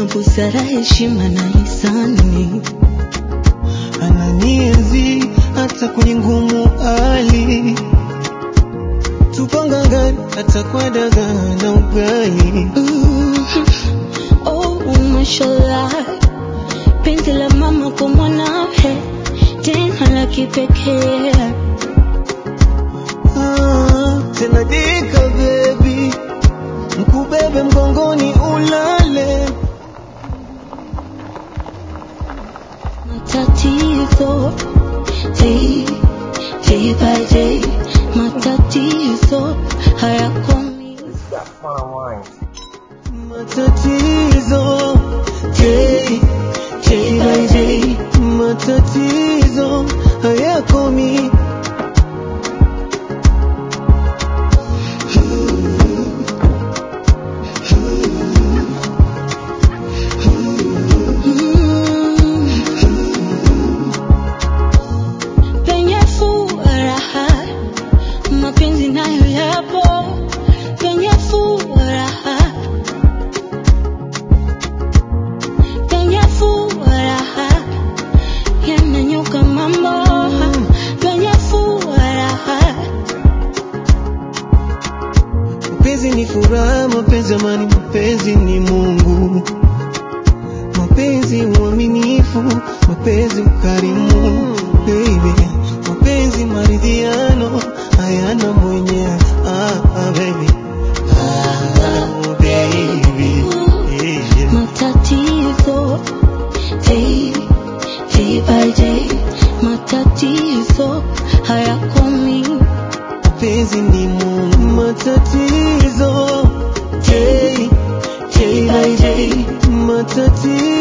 busara, heshima na hisani. ananienzi hata kwenye ngumu hali, tupangangani hata kwa dagaa na ugali. Mm, oh, mashallah, penzi la mama kwa mwanawe tena la kipekee. Ah, tena dika baby, mkubebe mgongoni ulale. Matatizo day, day by day, matatizo hayakomi. Matatizo day, day by day, matatizo hayakomi. Penye furaha mapenzi nayo yapo, penye furaha, penye furaha yananyuka mambo, penye furaha Mapenzi ni furaha, mapenzi amani, mapenzi ni Mungu. Mapenzi uaminifu, mapenzi ukarimu, baby. Mapenzi maridhiano, hayana mwenye ah, ah, baby. Ah, baby. Yeah. matatizo day, day by day, matatizo hayakomi. Mapenzi ni Mungu. Matatizo, day, day by day, matatizo